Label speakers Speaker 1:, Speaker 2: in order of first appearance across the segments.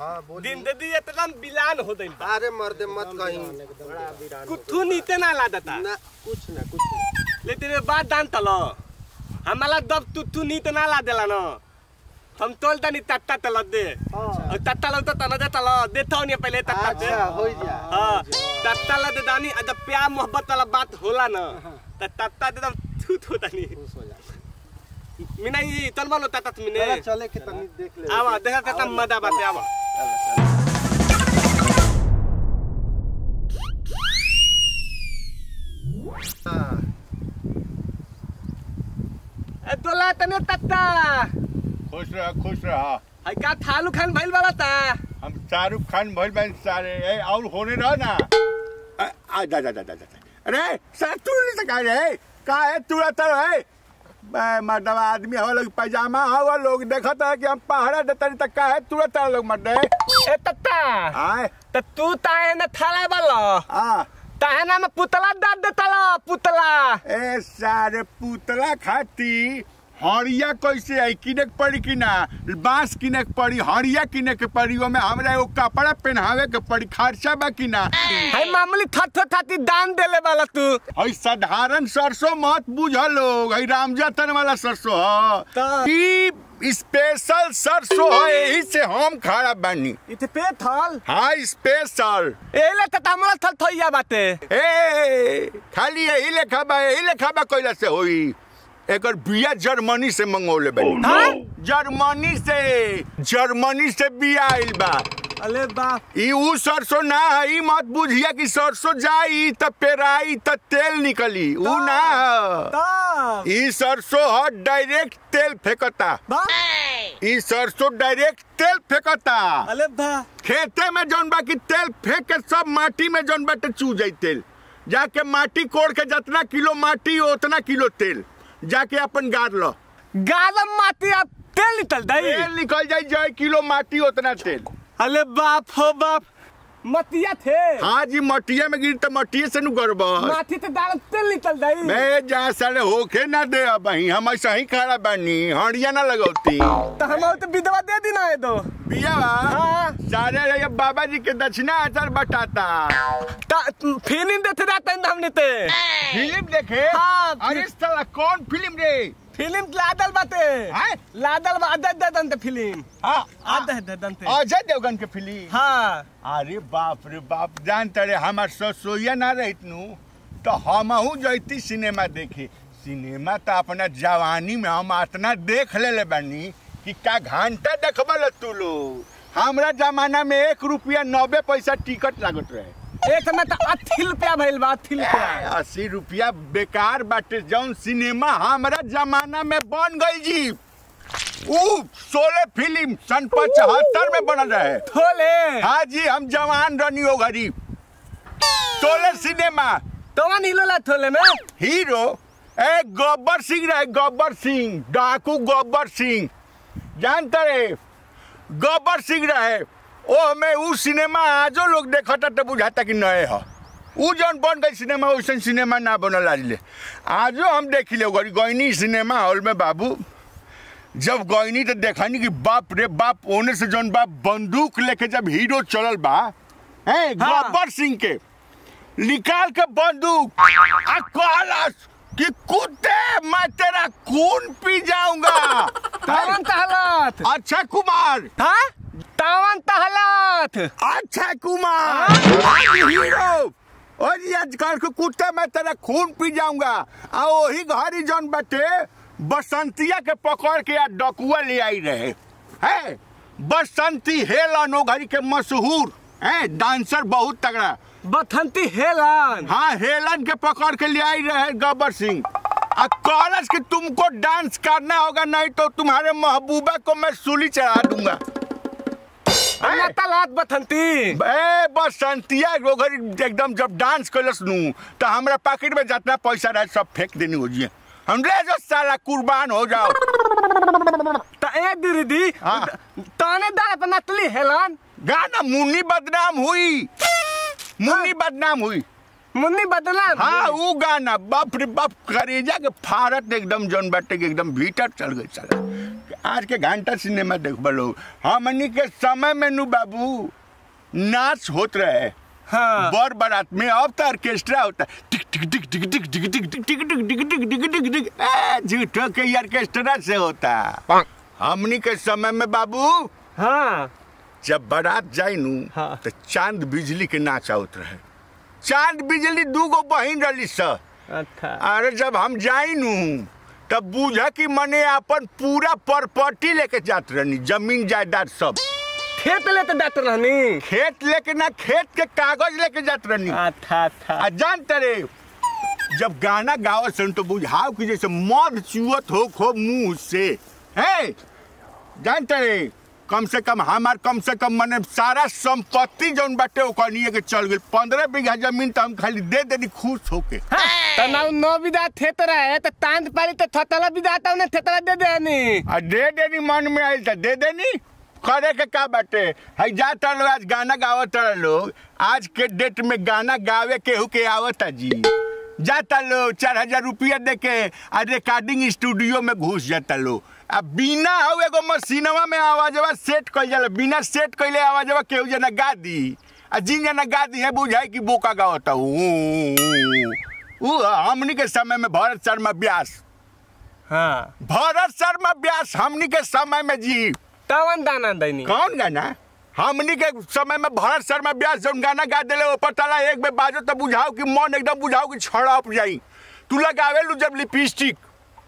Speaker 1: हाँ बोली
Speaker 2: दिन दे दी एकदम बिलान हो गइल बा
Speaker 1: अरे मर्दे मत कहीं
Speaker 2: कुथू नीते ना लादता
Speaker 1: ना कुछ ना कुछ ना।
Speaker 2: ले तेरे बात दान तलो हमारा दब तू तू नीत ना ला देला न हम तोल तनी तत्ता तल दे और तत्ता लो तो तना दे तलो देता नहीं पहले तत्ता दे
Speaker 1: अच्छा हो जा
Speaker 2: हाँ तत्ता ला दे दानी आ जब प्यार मोहब्बत वाला बात होला न त तत्ता दे दम थू थू तनी
Speaker 1: खुश हो जा
Speaker 2: मिना ई तन बोलो तत्ता मिने
Speaker 1: चला चले के तनी देख ले
Speaker 2: आवा देखा तत्ता मदा बाते आवा
Speaker 1: हाँ,
Speaker 2: ए तोला तने तत्ता
Speaker 3: खुश रह खुश रह
Speaker 2: आई का थालू खान भइल वाला ता
Speaker 3: हम शाहरुख खान भइल बन सारे ए और होने रह ना आ आ, जा जा जा जा जा। अरे सर तू नहीं सका रे का है तू रहता है मैं मर्दवा आदमी हो लोग पैजामा हो लोग देखत है कि हम पहाड़ा देता नहीं तक का है तू रहता लोग मर्दे
Speaker 2: ए तत्ता
Speaker 3: आए
Speaker 2: त तू ताहे न थाला वाला
Speaker 3: आ
Speaker 2: ताहे ना में पुतला दाद देतला पुतला
Speaker 3: ए सारे पुतला खाती हड़िया कैसे आई किने के पड़ी कि ना बांस किने के पड़ी हड़िया किने के पड़ी ओमे हमरा एगो कपड़ा पहनावे के पड़ी खर्चा बा कि ना
Speaker 2: हाय मामूली थथो थाती दान देले वाला तू
Speaker 3: हई साधारण सरसों मत बुझ लोग हई रामजतन वाला सरसों ह
Speaker 2: त-
Speaker 3: ई स्पेशल सरसों है यही से हम खड़ा बानी
Speaker 2: इथे पे थल
Speaker 3: हाँ स्पेशल
Speaker 2: एले त हमरा थल थइया बाटे
Speaker 3: ए खाली यही लेखा बा यही लेखा बा कैला से होई एकर बिया जर्मनी से मंगौले बानी
Speaker 2: हाँ?
Speaker 3: जर्मनी से जर्मनी से बिया आइल बा
Speaker 2: अले बाप
Speaker 3: ई ऊ सरसों ना है ई मत बुझिया कि सरसों जाई त पेराई त तेल निकली ऊ ना ह।
Speaker 2: तब
Speaker 3: ई सरसों ह डायरेक्ट तेल फेंकता
Speaker 2: बाप
Speaker 3: ई सरसों डायरेक्ट तेल फेंकता
Speaker 2: अले बा
Speaker 3: खेते में जौन बा कि तेल फेंक के सब माटी में जौन बाटे चू जाई तेल जाके माटी कोड़ के जितना किलो माटी उतना किलो तेल जाके अपन गाड़ लो
Speaker 2: गालम माटी अब तेल निकल दई
Speaker 3: तेल निकल जाई जाए किलो माटी उतना तेल
Speaker 2: अले बाप हो बाप मतिया थे
Speaker 3: हाँ जी मटिया में गिर तो मटिए से नु गड़बड़
Speaker 2: माटी ते दाल तेल निकल दई
Speaker 3: मैं जा साले होके ना दे अब ही हम ऐसा ही खड़ा बानी हड़िया ना लगौती
Speaker 2: त हम तो विधवा दे दी ना दो
Speaker 3: बिया बा
Speaker 2: हाँ।
Speaker 3: सारे रे ये बाबा जी के दक्षिणा आचार बटाता
Speaker 2: त फिल्म देते रहते हैं हमने ते
Speaker 3: फिल्म देखे
Speaker 2: हाँ,
Speaker 3: अरे साला कौन फिल्म रे
Speaker 2: फिल्म लादल बाटे
Speaker 3: हैं?
Speaker 2: लादल बा अदद ददन ते फिल्म
Speaker 3: हाँ
Speaker 2: अदद ददन ते
Speaker 3: अजय देवगन के फिल्म
Speaker 2: हाँ
Speaker 3: अरे बाप रे बाप जानते रे हमार ससुइया ना रहित नु तो हमहू जैती सिनेमा देखे सिनेमा तो अपना जवानी में हम इतना देख ले ले बानी कि का घंटा देखबल तू लोग हमरा जमाना में एक रुपया नब्बे पैसा टिकट लागत रहे
Speaker 2: एक में तो अस्सी रुपया भइल बा अस्सी रुपया
Speaker 3: अस्सी रुपया बेकार बाटे जौन सिनेमा हमरा जमाना में बन गई जी ऊ सोलह फिल्म सन पचहत्तर में बनल रहे
Speaker 2: थोले
Speaker 3: हाँ जी हम जवान रनी हो गरीब सोलह सिनेमा
Speaker 2: तो वन हिलोला थोले में
Speaker 3: हीरो ए गब्बर सिंह रहे गब्बर सिंह डाकू गब्बर सिंह जानते रहे गब्बर सिंह रहे ओ में ऊ सिनेमा आजो लोग देखता तो बुझाता कि नए ह ऊ जौन बन गई सिनेमा वैसन सिनेमा ना बनल आज ले आजो हम देखी ले गरी गईनी सिनेमा हॉल में बाबू जब गईनी तो देखनी कि बाप रे बाप ओने से जौन बाप बंदूक लेके जब हीरो चलल बा हैं
Speaker 2: हाँ।
Speaker 3: गब्बर सिंह के निकाल के बंदूक आ कहलस कि कुत्ते मैं तेरा खून पी जाऊंगा
Speaker 2: तावन तहलत
Speaker 3: अच्छा कुमार
Speaker 2: था तावन तहलत
Speaker 3: अच्छा कुमार आज हीरो और ये आजकल के कुत्ते मैं तेरा खून पी जाऊंगा आ वही घरी जौन बटे बसंतिया के पकड़ के आ डकुआ ले आई रहे है बसंती हेलन ओ घरी के मशहूर है डांसर बहुत तगड़ा
Speaker 2: बथंती हेलन
Speaker 3: हाँ हेलन के पकड़ के ले आई रहे गब्बर सिंह आ कॉलेज कि तुमको डांस करना होगा नहीं तो तुम्हारे महबूबा को मैं सूली चढ़ा दूंगा
Speaker 2: अन्ना तलत बथंती
Speaker 3: ए बसंतिया ओघर एकदम जब डांस कैलस नु तो हमरा पॉकेट में जितना पैसा रहे सब फेंक देनी हो जिए हम ले जो साला कुर्बान हो जाओ
Speaker 2: त ए दीदी
Speaker 3: हाँ।
Speaker 2: ताने दाल पे नतली हेलन
Speaker 3: गाना मुन्नी बदनाम हुई मुन्नी बदनाम हुई
Speaker 2: मुन्नी बदला
Speaker 3: हाँ वो गाना बाप रे बाप करेजा के फारत एकदम जौन बाटे के एकदम भीतर चल गई साला आज के घंटा सिनेमा देखबा लोग हमनी के समय में नु बाबू नाच होत रहे
Speaker 2: हाँ
Speaker 3: बर बारात में अब तो ऑर्केस्ट्रा होता है टिक टिक टिक टिक टिक टिक टिक टिक टिक टिक टिक टिक टिक टिक टिक ए, झूठो के ही ऑर्केस्ट्रा से होता हमनी के समय में बाबू
Speaker 2: हाँ
Speaker 3: जब बारात जाई नु
Speaker 2: हाँ।
Speaker 3: तो चांद बिजली के नाच आवत रहे चांद बिजली दू गो बहिन रही स
Speaker 2: अच्छा
Speaker 3: अरे जब हम जाई नु तब बूझा कि मने अपन पूरा प्रॉपर्टी लेके जात रहनी जमीन जायदाद सब
Speaker 2: खेत लेते जाते रहनी
Speaker 3: खेत लेके ना खेत के कागज लेके जात रहनी
Speaker 2: अच्छा अच्छा
Speaker 3: आ जानते रे जब गाना गावत सन तो बुझाओ कि जैसे मध चुअत हो खो मुंह से है जानते रे कम से कम हमार कम से कम मने सारा संपत्ति जौन बाटे ओकर निये के चल गई पंद्रह बीघा जमीन तो हम खाली दे देनी खुश होके
Speaker 2: तो ना नौ विदा थेत रहे तो तांत पारी तो थतला विदा था उन्हें थेतला दे देनी
Speaker 3: आ दे देनी मन में आयल तो दे देनी करे के का बाटे है जाता लोग आज गाना गावत रहे लोग आज के डेट में गाना गावे केहू के आवता जी जाता लोग चार हजार रुपया दे के आ रिकॉर्डिंग स्टूडियो में घुस जाता लोग आ बिना हो एगो मशीनवा में आवाजवा सेट कइल जाला बिना सेट कइले आवाजवा केहू जना गा दी आ जिन जना गा दी है बुझाई कि बोका गावता ऊ ऊ हमनी के समय में भरत शर्मा व्यास
Speaker 2: हाँ
Speaker 3: भरत शर्मा व्यास हमनी के समय में जी
Speaker 2: तवन दाना दैनी
Speaker 3: कौन गाना हमनी के समय में भरत शर्मा व्यास जौन गाना गा देले ऊपर तला एक बेर बाजो तो बुझाओ कि मन एकदम बुझाओ कि छड़प जाई तू लगावे लू जब लिपस्टिक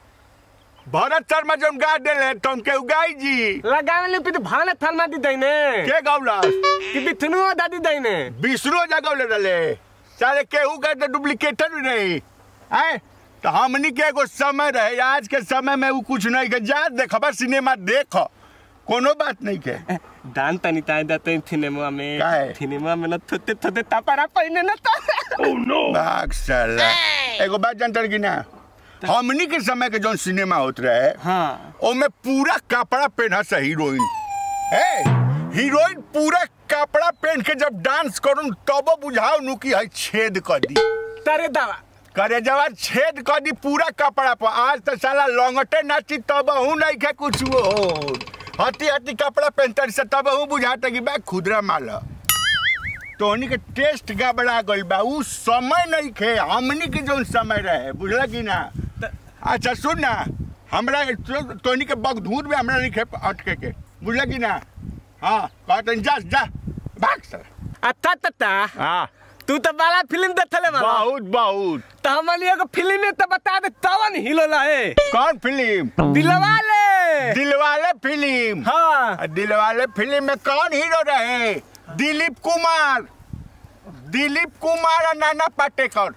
Speaker 3: भरत शर्मा जौन गा देले तुम के गाई जी
Speaker 2: लगावे ले पित भाने थलमा दी दैने
Speaker 3: के गौला
Speaker 2: कि बिथनु दादी दैने
Speaker 3: बिसरो जगह ले रले सारे केहू का तो डुप्लीकेटर भी नहीं है तो हमनी के एगो समय रहे आज के समय में वो कुछ नहीं के जा देखबा सिनेमा देख कोनो बात नहीं के
Speaker 2: दान तनी ताई दते सिनेमा में
Speaker 3: काहे?
Speaker 2: सिनेमा में न थोते थोते तापारा पहिने न तो
Speaker 3: भाग साला एगो बात जानते कि ना हमनी के समय के जौन सिनेमा होत रहे
Speaker 2: हाँ
Speaker 3: ओमे पूरा कपड़ा पहना सा हीरोइन ए हीरोइन पूरा कपड़ा पहन के जब डांस करूं तब बुझाओ नु कि है छेद कर दी
Speaker 2: तारे दावा
Speaker 3: करे जवान छेद कर दी पूरा कपड़ा पर आज तो साला लंगटे नाची तब हूँ नहीं के कुछ हो हती हती कपड़ा पहनते से तब हूँ बुझाता कि बा खुदरा माल ह। तोहनी के टेस्ट गड़बड़ा गइल बा उ समय नहीं खे हमनी के जौन समय रहे बुझला कि ना अच्छा सुन ना हमरा तो- तोहनी के बगधूर में हमरा नहीं खे अटके के बुझला कि ना हाँ कहते जा जा भाग सर
Speaker 2: अच्छा तता
Speaker 3: हाँ
Speaker 2: तू तो बड़ा फिल्म देखले बा
Speaker 3: बहुत बहुत
Speaker 2: तो हमन एगो फिल्म में तो बता दे तवन हिलोला है
Speaker 3: कौन फिल्म
Speaker 2: दिलवा ले
Speaker 3: दिलवाले फिल्म
Speaker 2: हाँ
Speaker 3: दिलवाले फिल्म में कौन हीरो रहे दिलीप कुमार दिलीप कुमार और नाना पाटेकर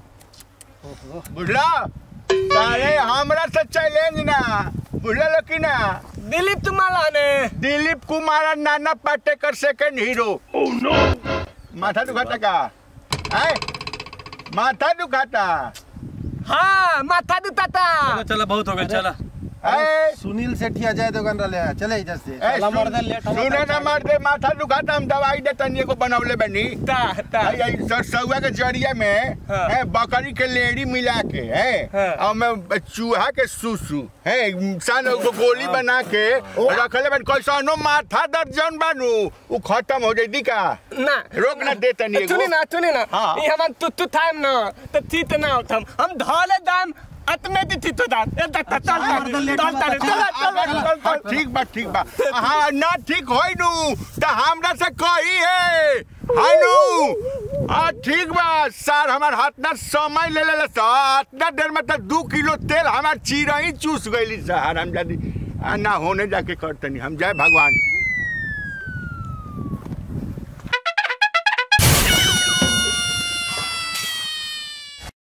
Speaker 3: बुझला सारे हमरा से चैलेंज ना बुझल कि ना
Speaker 2: दिलीप तुम्हारा ने
Speaker 3: दिलीप कुमार और नाना पाटेकर सेकंड हीरो माथा दुखाता का है माथा दुखाता
Speaker 2: हाँ माथा दुताता
Speaker 4: चलो बहुत हो गया चला
Speaker 3: है
Speaker 1: सुनील सेठी अजय देवगन रहे चले इधर से
Speaker 3: ए, सुन- सुने ना मार दे माथा दुखाता हम दवाई दे तनिए को बनौले बनी
Speaker 2: ता ता
Speaker 3: आई- आई सरसौआ के जरिया में
Speaker 2: हाँ।
Speaker 3: है बकरी के लेड़ी मिला के है
Speaker 2: हाँ।
Speaker 3: और में चूहा के सुसु है इंसान को गोली बना के रखले बन कैसनो माथा दर्द जौन बानू उ खत्म हो जाई का
Speaker 2: ना
Speaker 3: रोक ना दे तनी एगो।
Speaker 2: सुनी ना सुनी ना
Speaker 3: हाँ।
Speaker 2: ये हमन तू तू थाम ना तो थीत ना उठम हम धोले दाम अतमे दी थी तो दाम ए चल चल चल चल चल चल
Speaker 3: हाँ, ठीक बा ठीक बा हाँ ना ठीक होई नु तो हमरा से कही है हाय नु हाँ ठीक बा सर हमार हाथ ना समय ले ले सा इतना देर में तो दू किलो तेल हमार चिरई चूस गईली सर हम जादी आ ना होने जाके करतनी हम जय भगवान